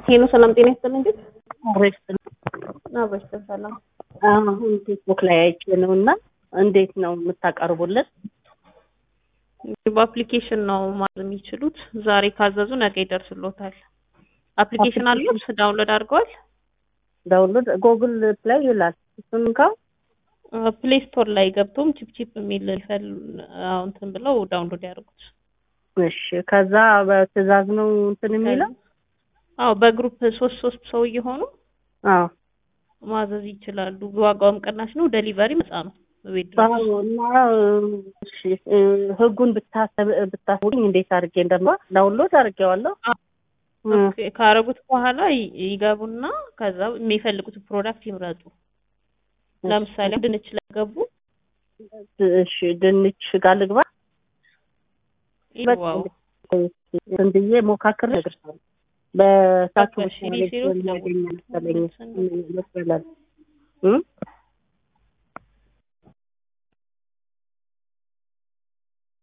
ሄሎ ሰላም ጤና ይስጥልኝ። ግን አብረሽ አብረሽ ሰላም አሁን ፌስቡክ ላይ አይቼ ነው እና እንዴት ነው የምታቀርቡልን? በአፕሊኬሽን ነው ማለት የሚችሉት። ዛሬ ካዘዙ ነገ ይደርስሎታል። አፕሊኬሽን አሉት? ዳውንሎድ አድርገዋል? ዳውንሎድ ጎግል ፕላይ ይላል። እሱን እንካ ፕሌይ ስቶር ላይ ገብቶም ቺፕ ቺፕ የሚል ይፈል እንትን ብለው ዳውንሎድ ያደርጉት። እሺ። ከዛ በትዕዛዝ ነው እንትን የሚለው አዎ፣ በግሩፕ ሶስት ሶስት ሰው እየሆኑ አዎ ማዘዝ ይችላሉ። ዋጋውም ቅናሽ ነው። ዴሊቨሪ ነፃ ነው። ቤት ድረስ አዎ። እና እሺ እ ህጉን ብታሰብ ብታስቡኝ እንዴት አድርጌ እንደማ ዳውንሎድ አድርጌዋለሁ። ኦኬ፣ ካረጉት በኋላ ይ- ይገቡና ከዛ የሚፈልጉት ፕሮዳክት ይምረጡ። ለምሳሌ ድንች ለገቡ እሺ ድንች ጋር ልግባ ዋው እንትን ብዬ ሞካክር እነግርሻለሁ። በሳቱ በቃ እሺ፣ ሪሲሩት ያገኛል መሰለኝ ደውሉ። ይመስላል እ